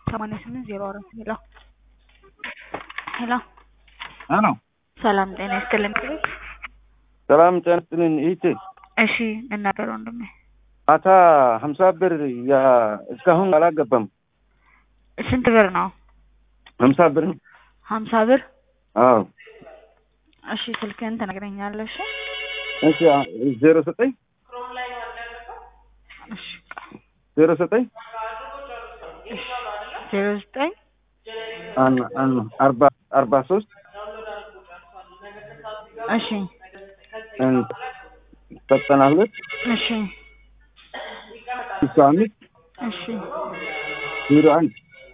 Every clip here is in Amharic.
ሰማንያ ስምንት ዜሮ አራት ሄሎ ሄሎ አሎ ሰላም ጤና ይስጥልኝ። ሰላም ጤና ይስጥልኝ እህቴ። እሺ እናገር ወንድሜ። ማታ ሀምሳ ብር ያ እስካሁን አላገባም። ስንት ብር ነው? ሀምሳ ብር ሀምሳ ብር አዎ። እሺ ስልክህን ትነግረኛለሽ? እሺ ዜሮ ዘጠኝ እሺ ዜሮ ዘጠኝ ዜሮ ዘጠኝ አን- አን- አርባ አርባ ሶስት እሺ እን- ዘጠና ሁለት እሺ ስልሳ አምስት እሺ ዜሮ አንድ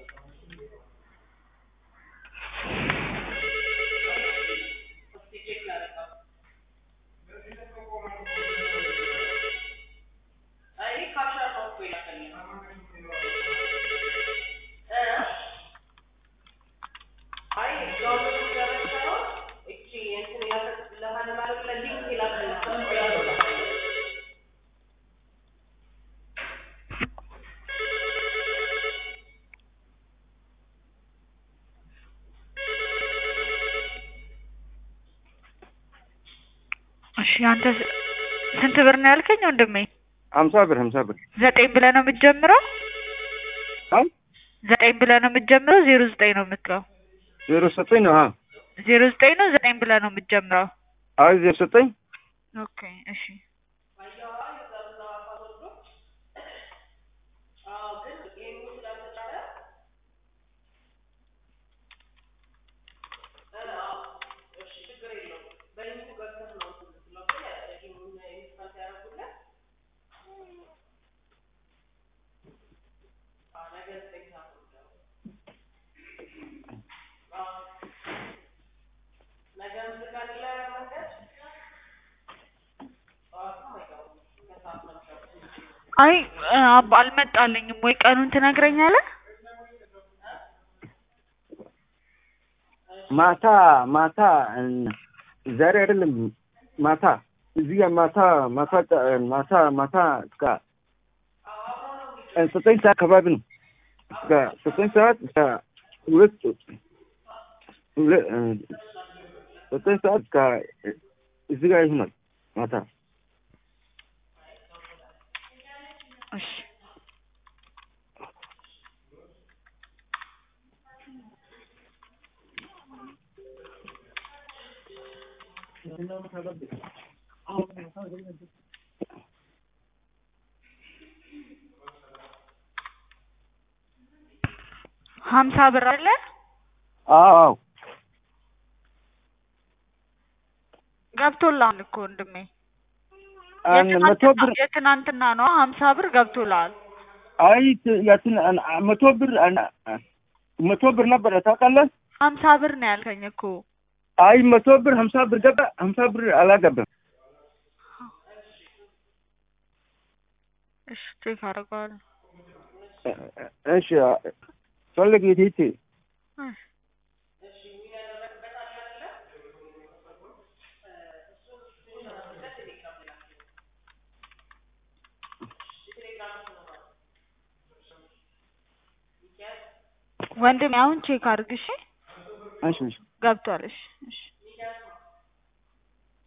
እሺ አንተ ስ- ስንት ብር ነው ያልከኝ ወንድሜ? ሀምሳ ብር ሀምሳ ብር ዘጠኝ ብለህ ነው የምትጀምረው? አይ ዘጠኝ ብለህ ነው የምትጀምረው? ዜሮ ዘጠኝ ነው የምትለው? ዜሮ ዘጠኝ ነው አ ዜሮ ዘጠኝ ነው ዘጠኝ ብለህ ነው የምትጀምረው? አይ ዜሮ ዘጠኝ ኦኬ እሺ አይ አባ አልመጣልኝም ወይ ቀኑን ትነግረኛለህ? ማታ ማታ እን- ዛሬ አይደለም ማታ እዚህ ጋር ማታ ማታ ማታ ማታ እስከ ዘጠኝ ሰዓት አካባቢ ነው። እስከ ዘጠኝ ሰዓት እስከ ሁለት ሁለ- እ፣ ዘጠኝ ሰዓት እስከ እዚህ ጋር ይሆናል ማታ እሺ ሀምሳ ብር አለ አዎ አዎ ገብቶልሃል እኮ ወንድሜ። አን- መቶ ብር የትናንትና- የትናንትና ነው ሀምሳ ብር ገብቶልሃል። አይ ት- ያትን አን- መቶ ብር አን- መቶ ብር ነበረ ታውቃለህ? ሀምሳ ብር ነው ያልከኝ እኮ። አይ መቶ ብር ሀምሳ ብር ገባ ሀምሳ ብር አላገባም። እሺ ቼክ አደርገዋለሁ። እሺ ፈለግ የቴቴ እሺ ወንድሜ አሁን ቼክ አድርግ እሺ። እሺ እሺ ገብቷል። እሺ እሺ